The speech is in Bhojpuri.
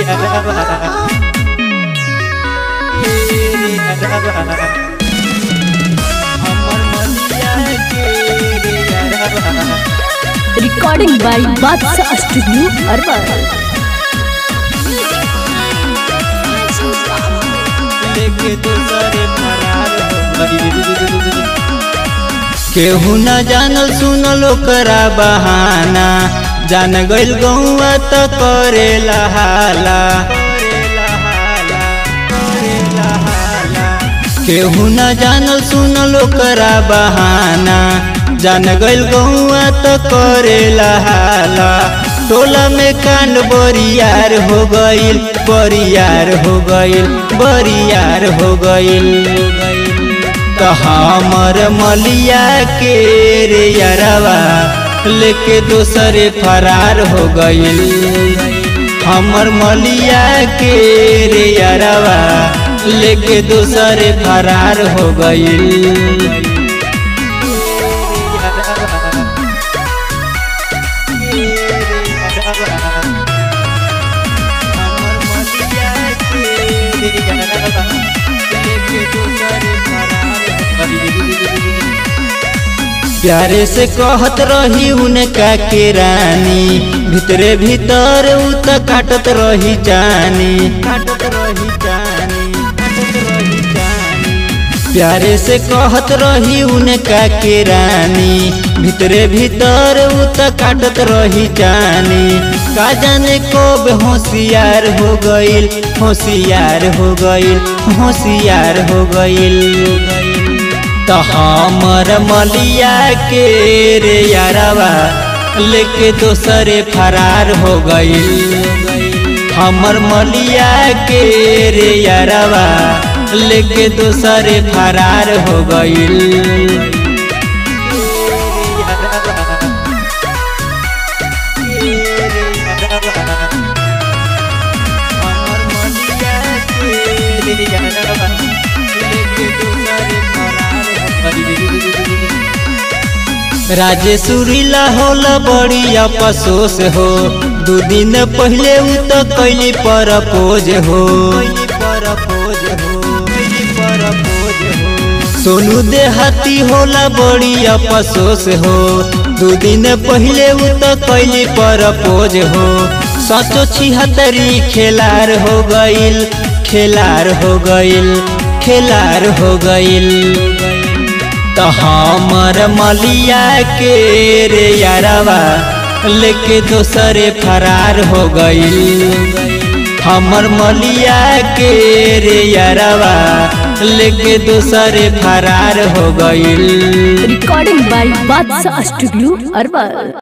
रिकॉर्डिंग बाय बादशाह स्टूडियो अरबल लेके दूसरे फरार हो गइल। केहू न जानल सुनल ओकरा बहाना जान गइल गौआ त करेला हाला केहू न जानल सुनल ओकरा बहाना जान गइल गौआ त करेला हाला टोला में कांड बरियार हो गइल बरियार हो गइल बरियार हो गइल तो हमर मलिया के रे यारवा लेके दूसरे फरार हो गइल हमर मलिया के रे यारवा लेके दूसरे फरार हो गइल प्यारे से कहत रही उनका के रानी भीतरे भीतर उ त काटत रही जानी काटत रही जानी काटत रही जानी प्यारे से कहत रही उनका के रानी भीतरे भीतर उ त काटत रही जानी का जाने कब होशियार हो गइल होशियार हो गइल होशियार हो गइल तो हमर मलिया के रे यारवा लेके दोसरे फरार हो गइल हमर मलिया के रे यारवा लेके दोसरे फरार हो गइल राजेश्वरीला होला बड़ी अफसोस हो दू दिन पहले उ तो कैली परपोज हो सोनू देहाती होला बड़ी अफसोस हो दू दिन पहले उ तो कैली परपोज हो सचो छिहत्तरी खेलार हो गइल खेलार हो गइल खेलार हो गइल तो हमर मलिया के रे यारवा लेके दोसरे फरार हो गइल हमर मलिया के रे यारवा लेके दोसरे फरार हो गइल recording by Badshah studio herbal